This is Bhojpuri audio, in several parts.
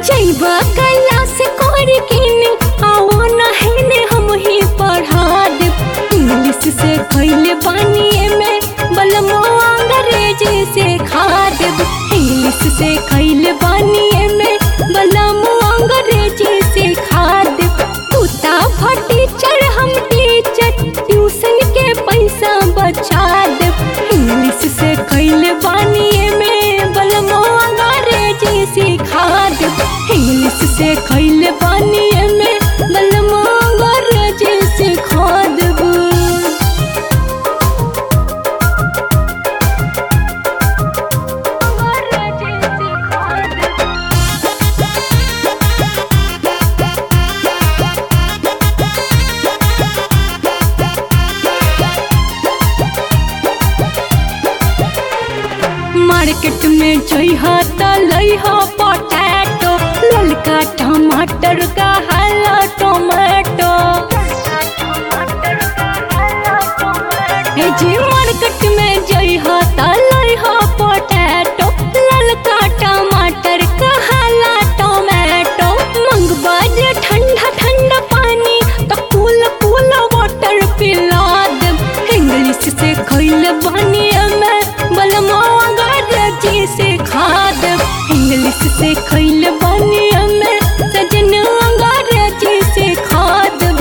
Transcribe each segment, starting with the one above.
जैबा कैला से कर किने आओ नहने हम ही पढ़ा दे इंग्लिश से कैले बानी में बलमो अंग्रेजी से खा देब इंग्लिश से कैले बानी में बलमो अंग्रेजी से खा देब तूता टीचर हम टीचर ट्यूशन के पैसा बचा देब इंग्लिश से कैले बानी में बलमो अंग्रेजी सिखा देब इंग्लिश से कैले बानी में बलमो अंग्रेजी सिखा देब मार्केट में जइहा त लइहा पोटैटो ललका टमाटर का हरा टोमेटो ए जी मार्केट में जइहा त लइहा पोटैटो ललका टमाटर का हरा टोमेटो मंगवा जे ठंडा ठंडा पानी त कूल कूल वाटर पिला देब इंग्लिश से खइल बानी में बलमा अंग्रेजी से खा देब इंग्लिश से खइल बानी में सजन अंग्रेजी से खा देब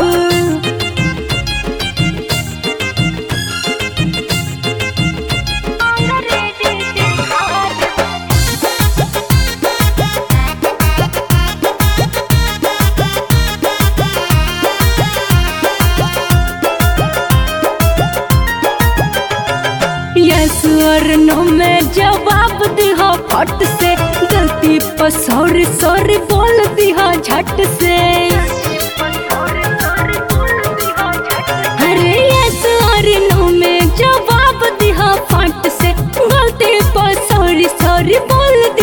यस और नो में जवाब दिहा फट से गलती पर सॉरी सॉरी बोल दिहा झट से अरे यस और नो में जवाब दिहा फट से गलती पर सॉरी सॉरी बोल दिहा